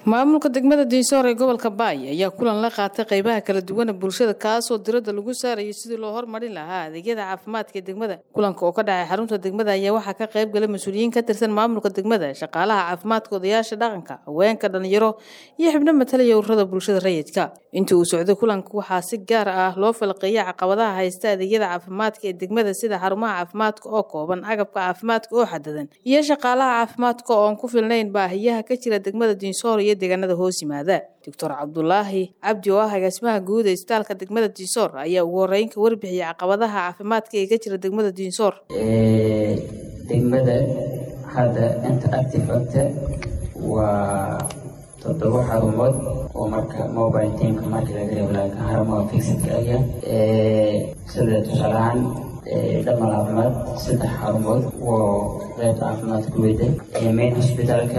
maamulka degmada diinsoor ee gobolka baay ayaa kulan la qaatay qeybaha kala duwan ee bulshada kaasoo diradda lagu saarayay sidii loo hormarin lahaa adeegyada caafimaadka ee degmada kulanka oo ka dhacay xarunta degmada ayaa waxaa ka qayb galay mas-uuliyiin ka tirsan maamulka degmada shaqaalaha caafimaadka odayaasha dhaqanka haweenka dhalinyaro iyo xibno matalaya ururada bulshada rayidka intii uu socday kulanka waxaa si gaar ah loo falqeeyay caqabadaha haysta adeegyada caafimaadka ee degmada sida xarumaha caafimaadka oo kooban agabka caafimaadka oo xadadan iyo shaqaalaha caafimaadka oon ku filnayn baahiyaha ka jira degmada diinsoor iyo deegaanada hoos yimaada doctor cabdulaahi cabdi oo ah agaasimaha guud ee isbitaalka degmada diinsoor ayaa ugu horeyn ka warbixiyay caqabadaha caafimaadka ee ka jira degmada diinsoor degmada hadda inta active agta waa toddoba xarumood oo marka mobile teamka marka laga reebo laakiin xarumaha fixidka aya sida tusaalahaan dhamal caafimaad saddex xarumood oo qeybta caafimaadka weyda main hospitalka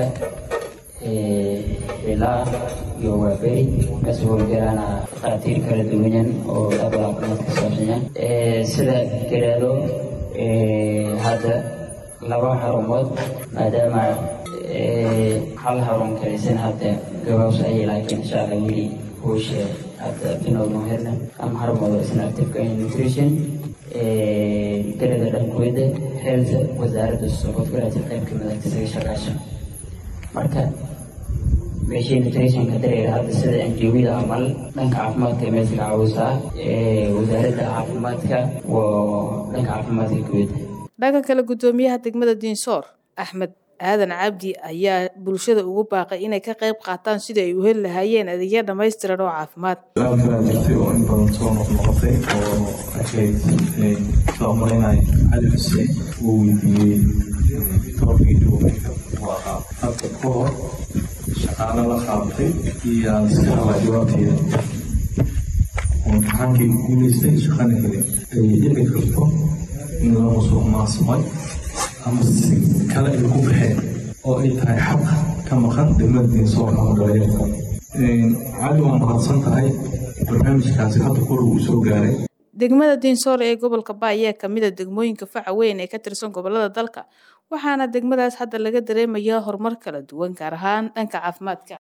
ilaa iyo waaberi kasoo howlgalaana dhakhaatiir kala duwanyan oo dhabal caafimaad ka saabsanyan sida garaado hadda laba xarumood maadaama hal xarun kalisan hadda gabaws ayay laakiin insha allah weli hoosha hadda binowdan herna ama xarumooda isna active nutrition garada dhankuweda health wasaaradda soqodgalaati qayb kamid ah isaga shaqaasha marka meeshii nutritionka dareer hadda sida anjawida amal dhanka caafimaadka meesha ka caawisaa wasaaradda caafimaadka waa dhanka caafimaadka guud dhanka kale guddoomiyaha degmada diinsoor axmed aadan cabdi ayaa bulshada ugu baaqay inay ka qayb qaataan sidii ay u heli lahaayeen adeegya dhammaystiran oo caafimaad su-aal kalaa jirtay oo in badan soo noqnoqotay oo ahayd soo marinay cali xuseen uu weydiiyey toorkii duumayka uu ahaa hadda ka hor shaqaale la qaadatay iyo aan iska rabaa jawaabteeda oo imtixaankii guulaystay shaqana helin ay dhici karto in la musuq maasmay ama si kale ay ku baxeen oo ay tahay xaq ka maqan degmada diinsoor ama dhalinyarta cali waa mahadsan tahay barnaamijkaasi hadda kor uu soo gaaray degmada diinsoor ee gobolka baay ayaa kamid a degmooyinka faca weyn ee ka tirsan gobolada dalka waxaana degmadaas hadda laga dareemayaa horumar kala duwan gaar ahaan dhanka caafimaadka